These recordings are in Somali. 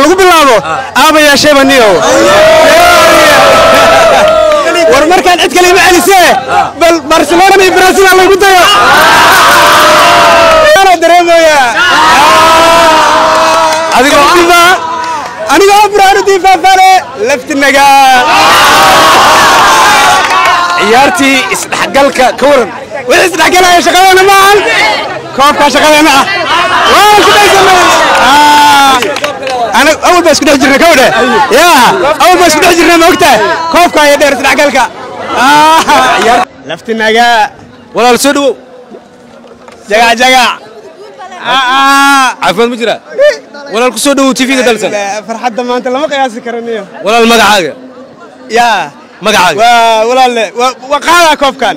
lagu bilaabo aaba yeeshayba niyow war markaan cid kale ima celisee bal barcelona iyo brazil ha lagu dayo ana dareemaya adigoo difa anigoo buraanu difaafale laftinaga ciyaartii isdhexgalka ka waran wixii isdhexgalaya shaqadeena ma ahan koobkaa shaqadeena ah waan ku dhaysanay ana awal baa isku dhex jirna kawdhe ya awal baa isku dhex jirna ma ogtahay koobka iyo dheer isdhexgalka laftinaga walaal soo dhawow jagac jagac caafimaad ma jira walaal ku soo dhawow tv-ga dalsan farxadda maanta lama qiyaasi karaniyo walaal magacaaga yaa magacaaga waa walaalle waa qaadaa koobkan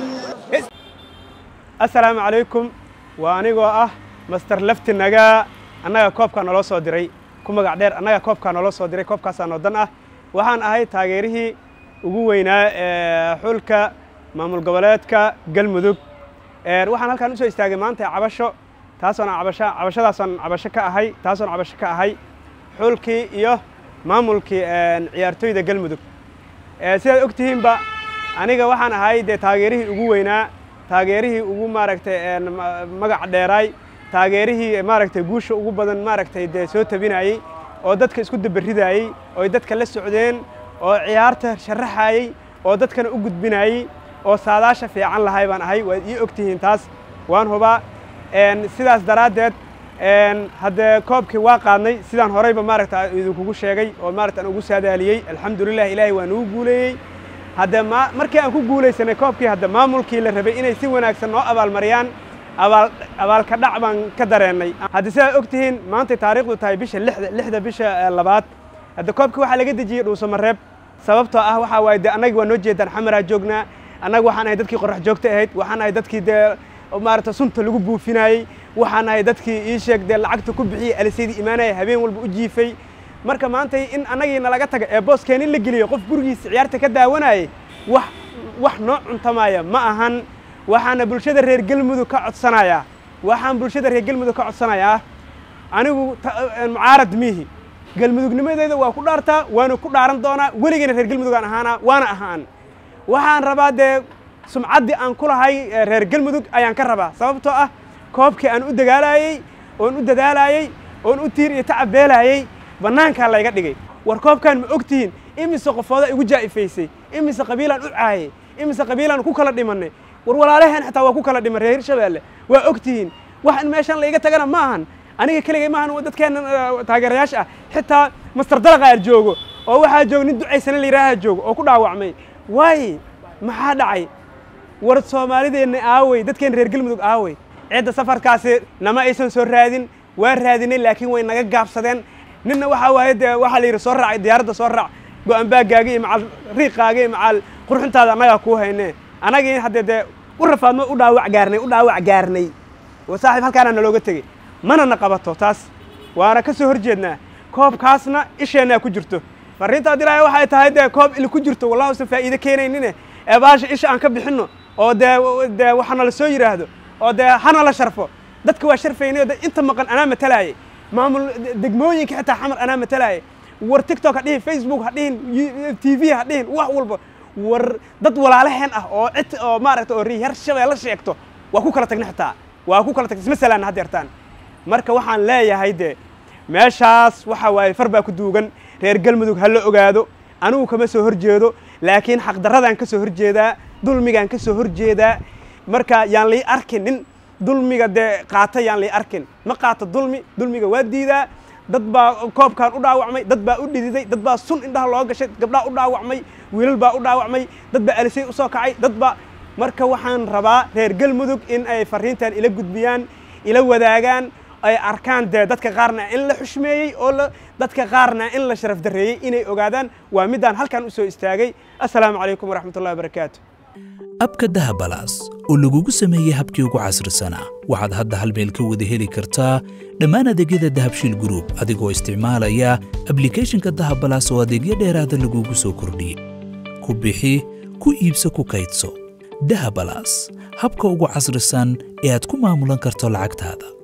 assalaamu calaykum waa anigoo ah master laftinaga annaga koobkaa naloo soo diray ku magac dheer annaga koobkaa naloo soo diray koobkaasaa noo dan ah waxaan ahay taageerihii ugu weynaa ee xulka maamul goboleedka galmudug waxaan halkaan usoo istaagay maanta cabasho taasoona cabasho cabashadaasaan cabasho ka ahay taasoona cabasho ka ahay xulkii iyo maamulkii ciyaartooyda galmudug sidaad og tihiinba aniga waxaan ahay dee taageerihii ugu weynaa taageerihii ugu maaragtay magac dheeraay taageerihii maaragtay guusha ugu badan maaragtay dee soo tabinayey oo dadka isku dabaridaayey oo dadka la socdeen oo ciyaarta sharaxayey oo dadkana u gudbinayey oo saadaasha fiican lahay baan ahay waad ii og tihiin taas waan hubaa sidaas daraaddeed haddee koobkii waa qaadnay sidaan horeyba maaragta idinkugu sheegay oo maaragta aan ugu saadaaliyey alxamdulilah ilaahay waa nugu guuleeyey hadde ma markii aan ku guulaysanay koobkii hadde maamulkii la rabay inay si wanaagsan noo abaalmariyaan abaal abaalka dhac baan ka dareennay hadde sidaad og tihiin maantay taariikhdu tahay bisha lixda lixda bisha labaad hadde koobkii waxaa laga dejiyey dhuusamareeb sababtoo ah waxaa waaye dee annaga waa noo jeedaan xamaraa joognaa annaga waxaan ahay dadkii qorrax joogta ahayd waxaan ahay dadkii dee maaragta sunta lagu buufinayey waxaan ahay dadkii ii sheeg dee lacagta ku bixiyey alisaydii imaanaya habeen walba u jiifay marka maantay in annagii nalaga taga ee booskeen in la geliyo qof gurigiisa ciyaarta ka daawanayay wax wax noo cuntamaya ma ahan waxaana bulshada reer galmudug ka codsanayaa waxaan bulshada reer galmudug ka codsanayaa anigu mucaarad miihi galmudugnimadeeda waa ku dhaartaa waana ku dhaaran doonaa weligayna reer galmudugaan ahaanaa waana ahaan waxaan rabaa dee sumcaddii aan ku lahay reer galmudug ayaan ka rabaa sababtoo ah koobkii aan u dagaalayey oon u dadaalayey oon u tiir iyo tacab beelayey bannaankaa layga dhigay war koobkaan ma og tihiin imise qofooda igu jaa'ifaysay imise qabiilaan u caayay imise qabiilaan ku kala dhimannay war walaalaheen xataa waa ku kala dhiman reer hirshabeelle waa og tihiin wax in meeshaan layga tagana ma ahan aniga keligay maahan dadkeenna taageerayaasha ah xitaa master dalaqaar joogo oo waxaa jooga nin ducaysana layidhaaha joogo oo ku dhaawacmay waaye maxaa dhacay war soomaalideenna aawey dadkeenna reer galmudug aawey cidda safarkaasi nama aysan soo raadin waa raadinay laakiin way naga gaabsadeen ninna waxaa waaye dee waxaa la yidhi soo raacay diyaaradda soo raac go-aan baagaaga iyo macal riiqaaga iyo macal qurxintaada annagaa kuu haynee annagii haddee dee u rafaadmo u dhaawac gaarnay u dhaawac gaarnay saaxiib halkaana nalooga tegey mana na qabato taas waana ka soo hor jeednaa koobkaasna isheennaa ku jirto farriintaa dilaya waxay tahay dee koob ili ku jirto wallahi usan faa'iide keenaynine ee baasha isha aan ka bixinno oo dee dee waxana la soo yidhaahdo oo dee hana la sharfo dadka waa sharfaynay oo inta maqan anaa matalaayay maamul degmooyinka xitaa xamar anaa matalaayay war tiktok ha dhihin facebook ha dhihin t v ha dhihin wax walba war dad walaalaheen ah oo cid oo maaragta oo reer shabeelle sheegto waa ku kala tagna xitaa waa ku kala tagna isma salaana haddeertaan marka waxaan leeyahay dee meeshaas waxa waaye far baa ku duugan reer galmudug ha la ogaado anigu kama soo hor jeedo laakiin xaqdarradaan ka soo hor jeedaa dulmigaan ka soo hor jeedaa marka yaan lii arkin nin dulmiga dee qaata yaan lii arkin ma qaata dulmi dulmiga waa diidaa dad baa koobkaan u dhaawacmay dad baa u dhididay dad baa sun indhaha loo gashay gabdhaa u dhaawacmay wiilal baa u dhaawacmay dad baa alisay u soo kacay dad baa marka waxaan rabaa reer galmudug in ay farriintan ila gudbiyaan ila wadaagaan ay arkaan dee dadka qaarna in la xushmeeyey oo dadka qaarna in la sharaf darreeyey inay ogaadaan waa middaan halkan u soo istaagay assalaamu calaykum waraxmatullahi wabarakaatu abka dahabalaas oo lagugu sameeyey habkii ugu casrisanaa waxaad hadda hal meel ka wada heli kartaa dhammaan adeegyada dahabshiil gruub adigoo isticmaalaya ablikhethonka dahabalaas oo adeegyo dheeraada lagugu soo kordhiyey ku bixi ku iibso ku kaydso dahabalaas habka ugu casrisan ee aad ku maamulan karto lacagtaada